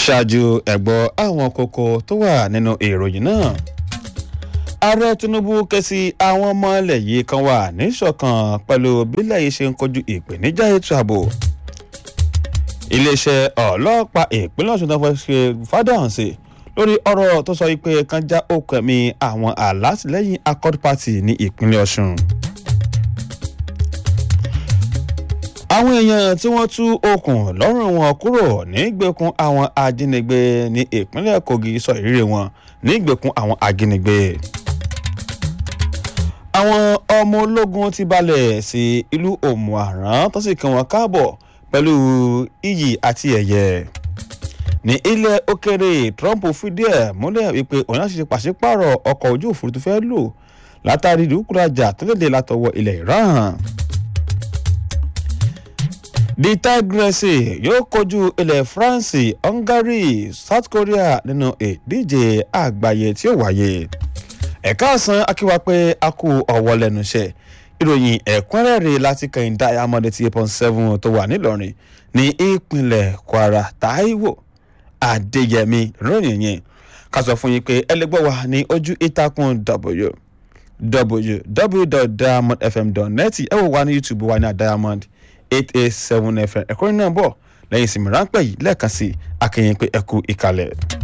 ṣáájú ẹ̀gbọ́ àwọn kókó tó wà nínú ìròyìn náà ààrẹ tinubu ké sí àwọn ọmọ ilẹ̀ yìí kan wà níṣọ̀kan pẹ̀lú bílẹ̀ yìí ṣe ń kojú ìpèníjà ètò ààbò iléeṣẹ́ ọlọ́pàá ìpínlẹ̀ ọ̀ṣun náà fẹ́ ṣe fádàǹsì lórí ọ̀rọ̀ tó sọ pé kan já okùn ẹ̀mí àwọn alátìlẹ́yìn accord party ní ìpínlẹ̀ ọ̀ṣun. àwọn èèyàn tí wọ́n tú okùn lọ́rùn wọn kúrò nígbèkùn àwọn ajínigbé ní ìpínlẹ̀ kogi sọ ìrírí wọn nígbèkùn àwọn ajínigbé. àwọn ọmọ ológun ti balẹ̀ sí ìlú òmùaran tó sì kí wọn káàbọ̀ pẹ̀lú iyì àti ẹ̀yẹ ní ilẹ̀ òkèrè trump fìdí ẹ̀ múlẹ̀ wípé òun láti ṣe pàṣípààrọ̀ ọkọ̀ ojú òfurufú fẹ́ lò látàrí ìdúkúrajà tó lédè látọwọ́ ilẹ̀ iran the tigresse yóò kojú ilẹ̀ france hungary south korea nínú ìdíje àgbáyé tí ó wáyé ẹ̀ka ọ̀sán akíwá pé a kú ọ̀wọ́ lẹ́nu iṣẹ́ ìròyìn ẹ̀kúnrẹ́rẹ́ láti kẹ́hìn diamond eighty eight point seven tó wà nílọrin ní ìpínlẹ̀ kwara taiwo adéyẹmí ròyìn yẹn ká sọ fún yín pé ẹ lè gbọ́ wa ní ojú ìtàkùn w www.diamondfm.net ẹ wò wá ní youtube wa ní diamond eight eight seven fm ẹ̀kọ́ náà bọ̀ lẹ́yìn ìsinmi ráńpẹ́ yìí lẹ́ẹ̀kan sí akẹ́yìn pé ẹ kú ìkàlẹ̀.